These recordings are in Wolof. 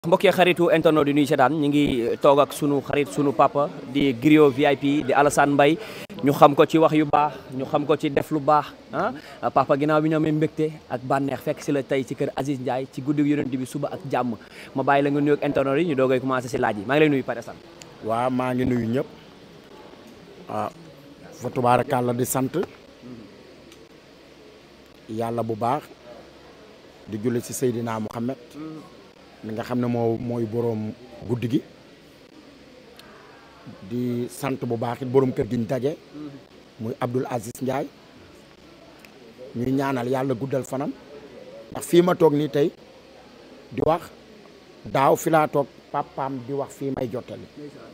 mbokkee xaritu internet di nuyu seetaan ñu ngi toog ak sunu xarit sunu papa di Griot VIP di Alassane Mbaye ñu xam ko ci wax yu baax ñu xam ko ci def lu baax ah papa ginnaaw bi ñu amee mbégte ak bànneex fekk si la tey ci kër Aziz Ndiaye ci guddi yonent bi suba ak jàmm ma bàyyi la nga nuyu ak internet yi ñu doogay commencé si laaj yi maa ngi lay nuyu Père Assane waaw maa ngi nuyu ñëpp ah fa tubaarakàlla di sant yàlla bu baax di julli ci Seydina Muhammad mi nga xam ne moo mooy boroom guddi gi di sant bu baax it boroom kër gi ñu daje muy Abdoul Aziz Ndiaye ñuy ñaanal yàlla guddal fanam ndax fii ma toog nii tey di wax daaw fi laa toog papaam di wax fii may jottali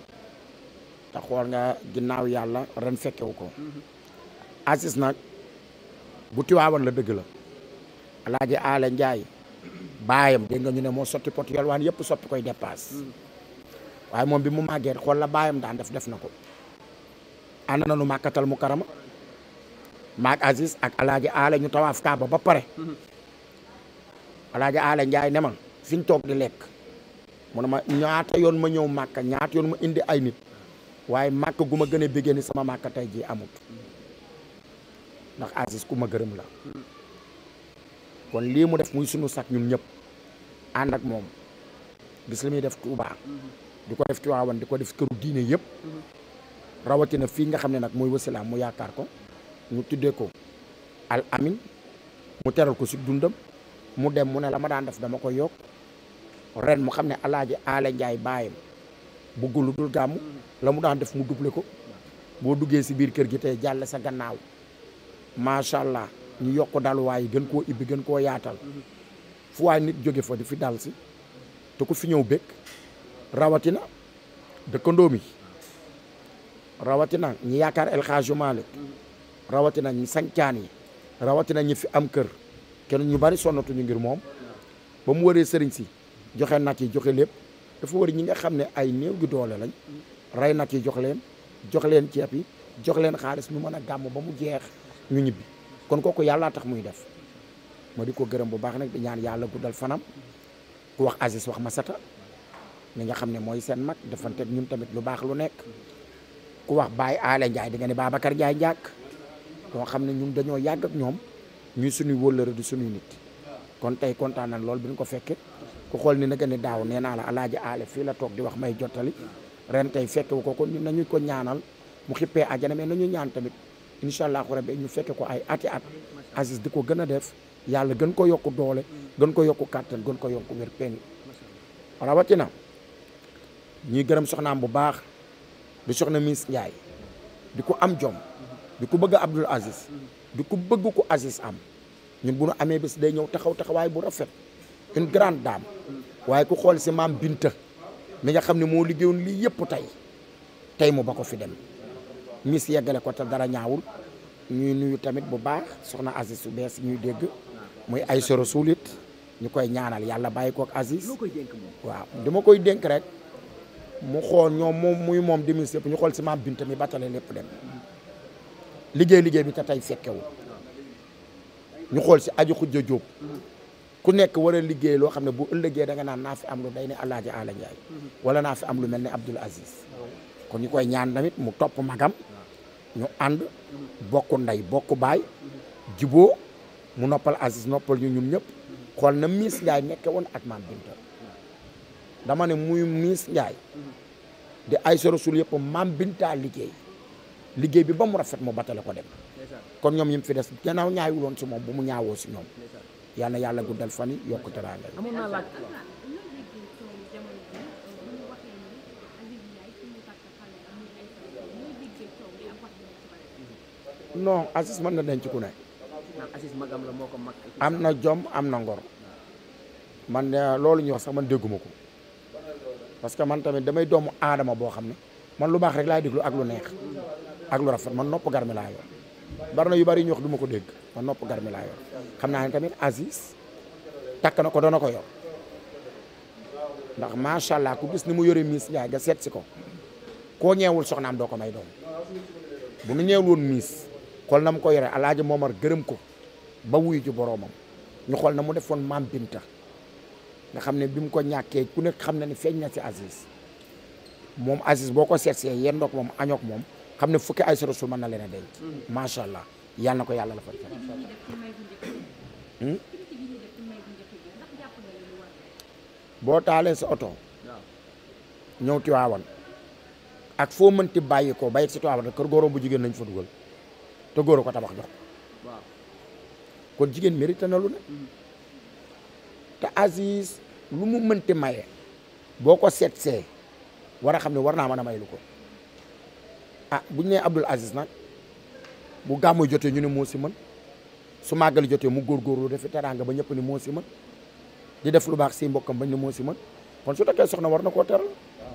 te xool nga ginnaaw yàlla ren fekkewu ko Aziz nag bu tiwaawan la dëgg la alaaji Aale Ndiaye baayam dégg nga ñu ne moo sotti pot yalwaan yëpp soppi koy dépasse waaye moom bi mu màggee xool la baayam daan def def na ko ànd na nu màkkatal mu karama maag Aziz ak alaaji Aale ñu tawaaf kaaba ba pare alaaji Aale Ndiaye ne ma fi ñu toog di lekk mu ne ma ñaata yoon ma ñëw màkka ñaata yoon ma indi ay nit waaye màkk gu ma gën a béggee ni sama màkk tey jii amut ndax Aziz ku ma gërëm la kon lii mu def muy sunu sax ñun ñëpp ànd ak moom gis li muy def Touba di ko def Tiwaawan di ko def këru diine yëpp rawatina fii nga xam ne nag mooy wasilaam mu yaakaar ko ñu tuddee ko al amin mu teral ko si dundam mu dem mu ne la ma daan def dama ko yokk ren mu xam ne alaaji Aale Njaay baayam bëggul lu dul gàmmu la mu daan def mu doublé ko boo duggee si biir kër gi tey jàll sa gannaaw macha allah ñu yokk daluwaay yi gën koo ibbi gën koo yaatal fu waay nit jóge fa di fi dal si te ku fi ñëw bëgg rawatina dëkkandoo mi rawatina ñi yaakaar El Hadji Malick rawatina ñi sancaan yi rawatina ñi fi am kër kenn ñu bari sonnatuñu ngir moom ba mu waree sëriñ si joxe nag yi joxe lépp dafa war ñi nga xam ne ay néew gi doole lañ rey nag yi jox leen jox leen ceeb yi jox leen xaalis ñu mën a gàmm ba mu jeex ñu ñibbi kon kooku yàlla tax muy def ma di ko gërëm bu baax nag di ñaan yàlla guddal fanam ku wax Aziz wax Masata mi nga xam ne mooy seen mag defanteeg ñun tamit lu baax lu nekk ku wax Baye Aale Ndiaye di nga ne Babacar Ndiaye njàkk koo xam ne ñun dañoo yàgg ak ñoom ñuy suñuy wóllëre di suñuy nit kon tey kontaan nañ lool bi ñu ko fekkee ku xool ni nag ne daaw nee naa la alaaji Aale fii la toog di wax may jottali ren tey fekkewu ko kon nañu ko ñaanal mu xippee àjjana mais nañu ñaan tamit incha allahu rabbi ñu fekke ko ay ati at Aziz di ko gën a def yàlla gën ko yokku doole gën ko yokku kàttan gën ko yokku wér peng rawatina ñuy gërëm soxnaam bu baax di soxna Miss Ndiaye di ko am jom di ko bëgg Abdoul Aziz di ko bëgg ko Aziz am ñun bu nu amee bés day ñëw taxaw taxawaay bu rafet une grande dame waaye ku xool si maam Binta mi nga xam ne moo liggéeyoon lii yëpp tey tey mu ba ko fi dem Miss yeggale ko te dara ñaawul ñuy nuyu tamit bu baax soxna Aziz su bees ñuy dégg muy ay soro suulit ñu koy ñaanal yàlla bàyyi kook Aziz waaw dama koy dénk rek mu xool ñoom moom muy moom di Miss yëpp ñu xool si maam Binta mi batale lépp dem liggéey liggéey bi te tey fekkewu ñu xool si aju xujja jóob ku nekk war a liggéey loo xam ne bu ëllëgee da nga naan naa fi am lu day ne Alaaji Aala Njaay wala naa fi am lu mel ne Abdoul Aziz kon ñu koy ñaan tamit mu topp magam ñu ànd bokk ndey bokk baay jiboo mu noppal Aziz noppal ñu ñun ñëpp xool na Miss Ndiaye nekke woon ak maam Binta dama ne muy Miss Ndiaye di ay soro sul yëpp maam Binta liggéey liggéey bi ba mu rafet mu batale ko dem kon ñoom ñi fi des gannaaw ñaawul woon si moom bu mu ñaawoo si ñoom yal na yàlla guddal fan yi yokk teraanga amoon naa laaj non Aziz mën na denc ku ne Aziz magam la moo ko mag am na jom am na ngor man loolu ñuy wax sax man dégguma ko parce que man tamit damay doomu aadama boo xam ne man lu baax rek laay déglu ak lu neex ak lu rafet man nopp garmi laa yor bari na yu bari ñu wax du ma ko dégg man nopp garmi laa yor xam naa ne tamit Aziz takk na ko dana ko yor ndax macha allah ku gis ni mu yore Miss Ndiaye nga seet si ko koo ñeewul soxnaam doo ko may doom bu nu ñeewul woon Miss xool na mu ko yore alaaji Momar gërëm ko ba wuyu ci boroomam ñu xool na mu defoon maam Binta nga xam ne bi mu ko ñàkkee ku nekk xam na ne feeñ na ci Aziz moom Aziz boo ko seetsee yéen ndox moom añook moom xam ne fukki ay sorosul mën na leen a denc macha allah yal na ko yàlla la fa boo taalee sa oto ñëw Tiwaawan ak foo mënti bàyyi ko bàyyi si Tiwaawan kër góorom bu jigéen nañ fa dugal te góor ko tabax jox waaw kon jigéen mérite na lu ne te Aziz lu mu mënti maye boo ko seetsee war a xam ne war naa mën a may lu ko ah bu ñu nee Abdoul Aziz nag bu gàmmu jotee ñu ne moo si mën su màggali jotee mu góorgóorlu defi teraanga ba ñëpp ni moo si mën di def lu baax si mbokkam bañ ne moo si mën kon su takkee soxna war na koo teral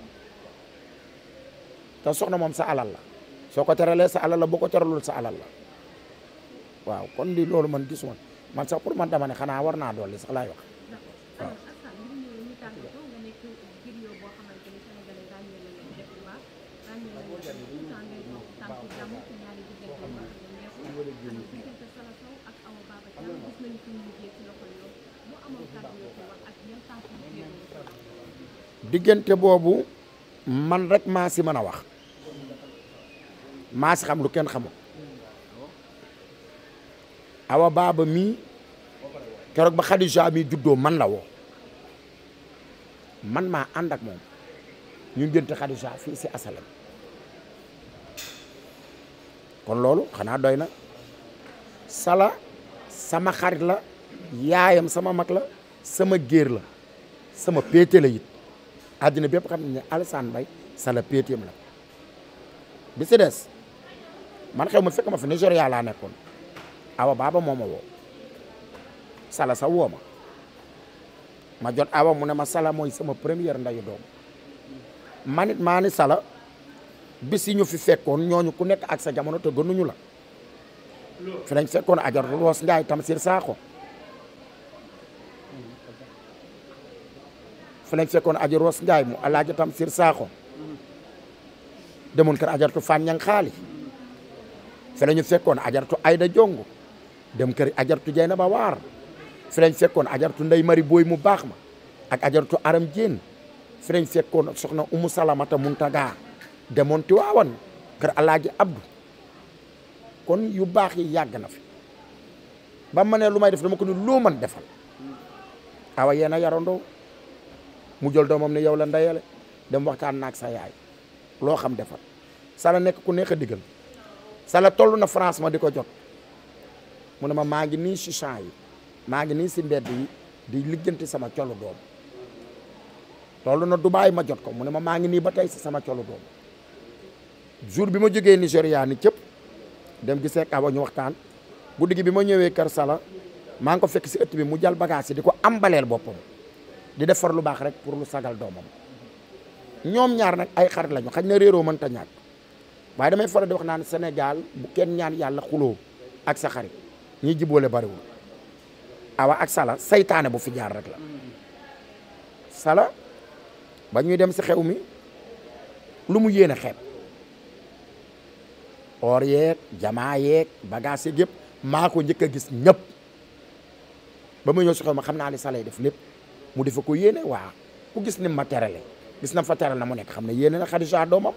te soxna moom sa alal la soo ko teralee sa alal la boo ko teralul sa alal la waaw kon li loolu man gisuma man sax pour man dama ne xanaa war naa dolli sax laay wax alors Assane li ñu ñëw ñu tàggatoo nga nekk griot boo xamante ni sénégalais ràññee la leen def lu baax ràññee la leen tout le temps ngay dox tànku jàmm ci ñaari diggante yoo xam ne neexul alors diggante Sala Sow ak Awa Baba Thiam gis nañu fi mu mujjee ci loxo yoon bu amoon kàddu yoo ko wax ak yan tànk yu jéego la ko diggante boobu man rek maa si mën a wax maa si xam lu kenn xamul awa baaba mii keroog ba Khadija mi juddoo man la woo man maa ànd ak moom ñu ngénte Khadija fii si asalam kon loolu xanaa doy na sala sama xarit la yaayam sama mag la sama géer la sama péete la it àddina bépp xam ne Alassane Mbaye sala péeteem la bi si des man xew ma fekk ma fi Nigéria laa nekkoon awa baaba moo ma woo sala sa woo ma ma jot awa mu ne ma sala mooy sama première ndayu doom man it maa ni sala bis yi ñu fi fekkoon ñooñu ku nekk ak sa jamono te gënuñu la fi lañ fekkoon ajar Roos Njaay Tamsir Sakho fi lañ fekkoon aji Roos Njaay mu alaaji Tamsir Sakho demoon kër ajartu Fan Ñang xaali fi la ñu fekkoon ajartu Ayda Jongo dem kër ajartu Jeyna ba waar fi lañ fekkoon ajartu Ndey Mari Booy mu baax ma ak ajartu Aram Jéen fi lañ fekkoon soxna Umu Salamata Muntaga demoon Tiwaawan kër alaaji Abdu kon yu baax yi yàgg na fi ba ma ne lu may def dama ko ni loo mën defal awa yéen a yarandoo mu jël doomam ne yow la ndeyale dem waxtaan naag sa yaay loo xam defal sala nekk ku neex a diggal sala toll na France ma di ko jot mu ne ma maa ngi nii si champs yi maa ngi nii si mbedd yi di lijjanti sama colu doom toll na Dubaay ma jot ko mu ne ma maa ngi nii ba tey si sama colu doom jour bi ma jógee Nigéria ni cëpp dem gisee ak awa ñu waxtaan guddi gi bi ma ñëwee kër sala maa ngi ko fekk si ëtt bi mu jal bagage yi di ko ambaleel boppam di defar lu baax rek pour lu sagal doomam ñoom ñaar nag ay xarit lañu xañ na réeroo mënta ñàkk waaye damay faral di wax naan Sénégal bu kenn ñaan yàlla xuloo ak sa xarit ñi jiboole bariwul awa ak sala saytaane bu fi jaar rek la sala ba ñuy dem si xew mi lu mu yéene xeeb or yeeg jamaa yeeg bagage yeeg yëpp maa ko njëkk a gis ñëpp ba ma ñëw si xew ma xam naa li sala yi def lépp mu defa ko yéene waa ku gis ni ma terale gis na fa teral na mu nekk xam ne yéene na Khadija doomam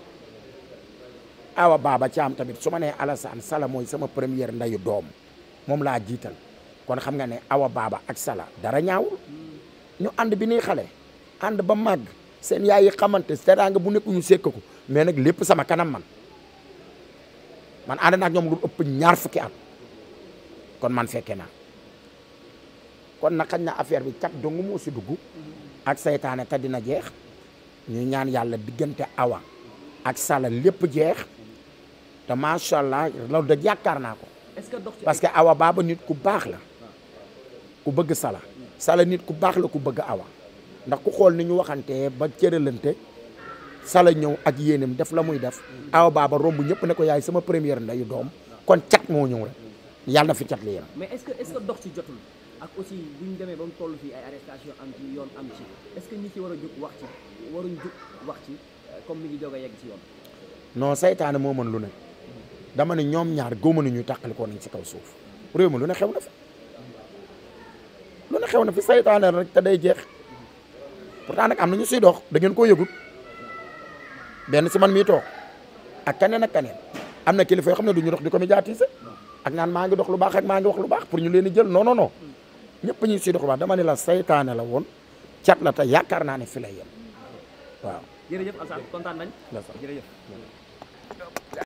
awa baaba caam tamit su ma nee Alassane sala mooy sama première ndayu doom moom laa jiital kon xam nga ne awa baaba ak sala dara ñaawul ñu ànd bi nuy xale ànd ba màgg seen yaay yi xamante teraanga bu nekk ñu sekk ko mais nag lépp sama kanam man man ànd naa ak ñoom lu ëpp ñaar fukki at kon man fekke naa kon nag xañ na affaire bi cat dong moo si dugg ak saytaane te dina jeex ñu ñaan yàlla diggante awa ak sala lépp jeex te macha allah loolu da yaakaar naa ko est-ce que dox ci parce que awa baaba nit ku baax la ku bëgg sala sala nit ku baax la ku bëgg awa ndax ku xool ni ñu waxantee ba cëralante sala ñëw ak yéenam def la muy def awa baaba romb ñëpp ne ko yaay sama première ndeyu doom kon cat moo ñëw rek yàlla na fi cat li yem mais est-ce que est-ce que dox ci jotul ak aussi bu ñu demee ba mu toll fii ay arrestation am ci yoon am ci est-ce que ñi ci war a jóg wax ci waruñ jóg wax ci euh, comme mi ngi jóg a yegg ci yoon non saytaane moo mën lu ne dama ne ñoom ñaar góoma nañu tàqalikoo nañ ci kaw suuf réew mi lu ne xew na fi lu ne xew xew na fi saytaane rek te day jeex pourtant nag am na ñu siy dox da ngeen koo yëgut benn si man mii toog ak keneen ak keneen am na kilifa yoo xam ne du ñu dox di ko médiatiser ak naan maa ngi dox lu baax ak maa ngi wax lu baax pour ñu leen di jël non non non ñëpp ñu siy dox lu baax dama ne la saytaane la woon cat la te yaakaar naa ne fi lay yem waaw. jërëjëf Alassane kontaan nañ la sax. jërëjëf